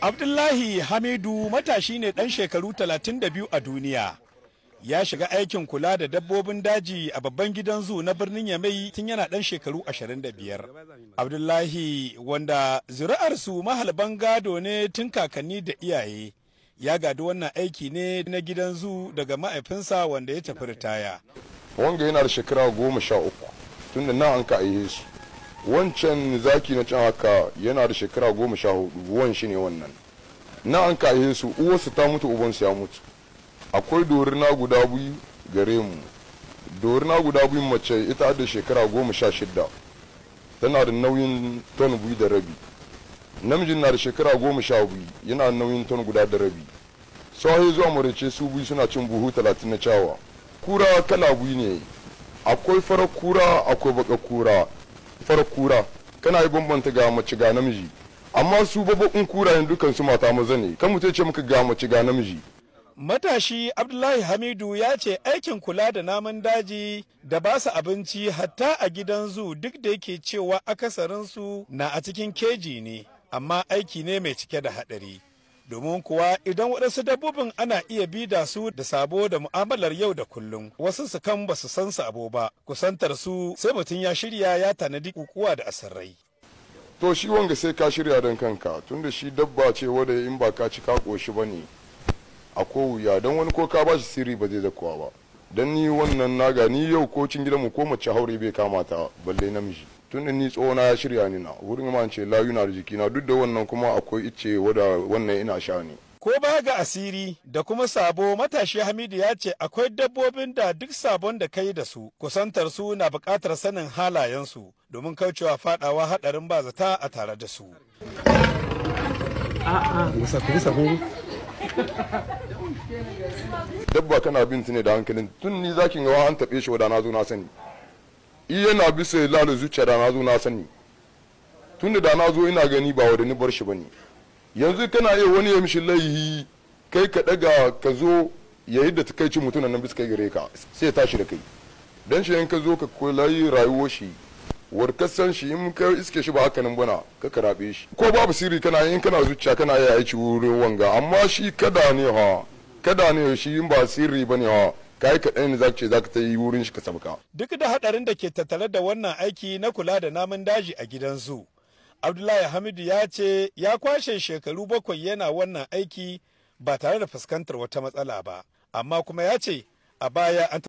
Abdullahi Hamidu matashi ne ɗan shekaru 32 a duniya. Ya shiga aikin kula da dabbobin daji a babban gidan zu na birnin Yamai tun yana ɗan shekaru 25. Abdullahi wanda zuri'arsu mahalban gado ne tun kakanni da iyaye. Ya gadi wannan aiki ne na gidan zu daga ma'aifinsa wanda ya tafi ritaya. Wanga yana da shekara goma sha uku tun da na an ka aihe su. wancan zaki na can haka yana da shekara goma sha hudu wan shi ne wannan na an kaye su uwarsu ta mutu ubansu ya mutu akwai dorina guda biyu gare mu dorina guda biyu mace ita da shekara goma sha shida tana da nauyin ton biyu da rabi namijin na da shekara goma sha biyu yana da nauyin ton guda da rabi sahi zuwa murace su biyu suna cin buhu talatin na cawa kura kala biyu ne akwai farar kura akwai baka kura farar kura kana yi bambanta ga mace ga namiji amma su babban kurayen dukan su mata maza ne kan mutum ce muka ga mace ga namiji Matashi Abdullahi Hamidu ya ce aikin kula da namun daji da ba su abinci hatta a gidan zu duk da yake cewa akasarinsu na a cikin keji ne, amma aiki ne mai cike da haɗari. Domin kuwa idan waɗansu dabbobin ana iya bida su da sabo da mu'amalar yau da kullum, wasu su kan ba su san sabo ba, kusantar su sai mutum ya shirya ya tanadi kukuwa da asirrai. to shi wanga sai ka shirya don kanka tunda shi dabba ce wadda in ba ka ci ka koshi ba ne a ko wuya don wani ko ka ba shi sirri ba zai zakuwa ba don ni wannan naga ni yau ko cin gidanmu ko mace haure bai kamata balle namiji tunda ni tsohona ya shirya ni na wurin ma ce layu na da jikina duk da wannan kuma akwai ice wadda wannan ina sha ne Ko ba ga asiri da kuma sabo matashi Hamidu ya ce akwai dabbobin da duk sabon da kai da su kusantar su na buƙatar sanin halayensu domin kaucewa fadawa haɗarin ba zata a tare da su. dabba kana bin ne da hankalin tun ni zakin gawa an taɓe shi wadda na zo na sani i yana bisa lalu zuciya da na zo na sani tun da na zo ina gani ba wadda ni bar shi ba ne yanzu kana iya wani ya mishi laihi kai ka daga ka zo ya yi da ta kai cin mutunan nan bisa kai gare ka sai ya tashi da kai dan shi in ka zo ka kulayi rayuwar shi warkasan shi in ka iske shi ba haka nan bana ka karabe shi ko babu sirri kana in kana zuciya kana iya aiki wurin wanga amma shi kada ne ha kada ne shi in ba sirri bane ha kai kaɗai ne zaka ce zaka ta yi wurin shi ka sabka Duk da haɗarin da ke tattare da wannan aiki na kula da namun daji a gidan zu. Abdullahi Hamidu ya ce ya kwashe shekaru bakwai yana wannan aiki ba tare da fuskantar wata matsala ba, amma kuma ya ce a baya an